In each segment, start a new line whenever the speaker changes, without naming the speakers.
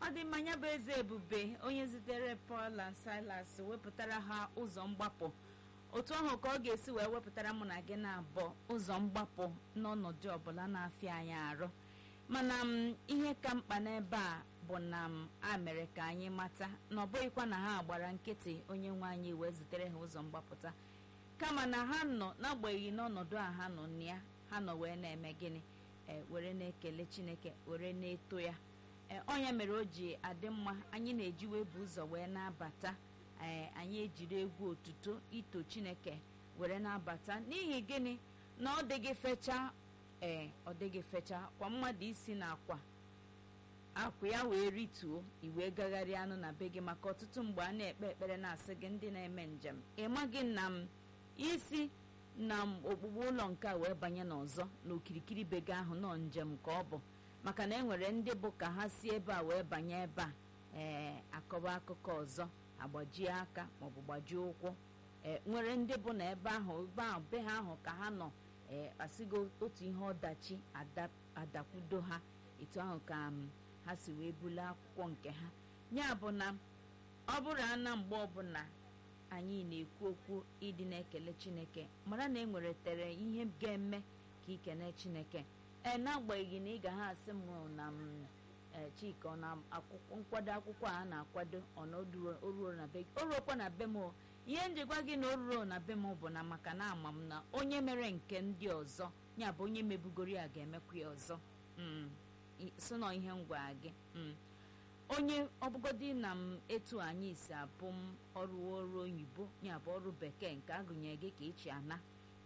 ọ dị mma ya bụ eze ebube onye zitere Paul na Silas wepụtara ha ụzọ mgbapụ otu ahụ ka ọ ga-esi wee wepụtara mụ na gị na-abụọ ụzọ mgbapụ n'ọnọdụ ọbụla na-afịa anyị arụ mana m ihe ka mkpa n'ebe a bụ na m a mere ka anyị mata na ọ bụghịkwa na ha gbara nkịtị onye nwe anyị wee zitere ha ụzọ mgbapụta kama na ha nọ n'agbanyeghị n'ọnọdụ a ha nọ na ya ha nọ wee na-eme gịnị ee were na-ekele Chineke were na-eto ya ee ọnya mere o ji adị mma anyị na-eji wee bụ ụzọ wee na-abata ee anyị ejiri egwu otuto ito Chineke were na-abata n'ihi gịnị na ọ dịghị fecha ee ọ dịghị fecha kwa mmadụ isi na akwa akwa ya wee rituo iwee gagharịa anụ na be gị maka ọtụtụ mgbe a na-ekpe ekpere na-asị gị ndị na-eme njem ịmaghị na m isi na okpukpe ụlọ nke a wee banye n'ọzọ n'okirikiri be gị ahụ nọ njem ka ọ bụ maka na e nwere ndị bụ ka ha si ebe a wee banye ebe a ee akọba akụkọ ọzọ agbajie aka maọbụ gbajie ụkwụ ee nwere ndị bụ na ebe ahụ ebe ahụ be ha ahụ ka ha nọ ee asịgo otu ihe ọdachi adakwudo ha etu ahụ ka ha si wee buli akwụkwọ nke ha ya bụ na ọ bụrụ ana mgbe ọbụla anyị na-ekwu okwu ịdị na-ekele Chineke mara na e nwere tere ihe ga-eme ka ikene Chineke ee n'agbanyeghị na ị ga ha asị m na m Chika ọ na akwụkwọ nkwado akwụkwọ a na-akwado oruo na be o ruokwa na be m ihe njikwa gị na o ruo na be m bụ na maka na ama m na onye mere nke ndị ọzọ ya bụ onye mebugoro ya ga-emekwa ya ọzọ so nọ ihe ngwa gị onye ọbụgodi na m etu anyị si abụ m ọrụ ọrụ oyibo ya bụ ọrụ bekee nke agụnyere gị ka echi ana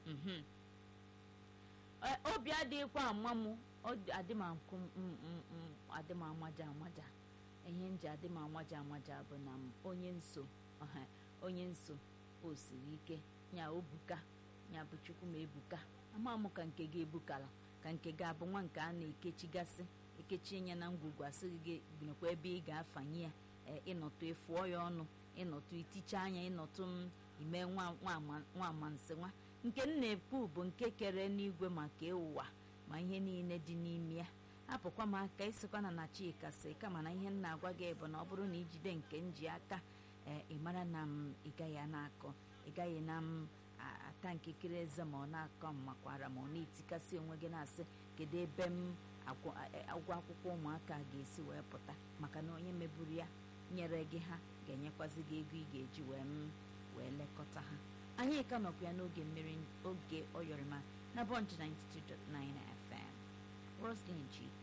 obi adịghịkwa ama m adị m amaja amaja ihe nji adị m amaja amaja bụ na m onye nso onye nso o siri ike ya obuka ya bụ chukwu ma ebuka ama m ka nke gị ebukala ka nke gị abụ nwa nke a na-ekechigasị ekechi nye na ngwugwu asịghị gị binekwa ebe ị ga-afanye ya ịnọtụ efuọ ya ọnụ ịnọtụ iticha anya ịnọtụ m ime nwa amansị nwa nke m na-ekwu bụ nke kere n'igwe maka ụwa ma ihe niile dị n'ime ya apụkwa m aka ịsịkwa na na Chika sị kama na ihe m na-agwa gị bụ na ọ bụrụ na ijide nke m ji aka ee ị mara na m ị gaghị a na-akọ ị gaghị na m ata nkekere eze ma ọ na-akọ m makwara ma ọ na-etikasị onwe gị na-asị kedu ebe m agwọ akwụkwọ ụmụaka ga-esi wee pụta maka na onye meburu ya nyere gị ha ga-enyekwazi gị ego ị ga-eji wee m wee lekọta ha anyị ka nọkwa ya n'oge mmiri oge ọyọrịma na bọnch 92.9 FM Roslyn Chika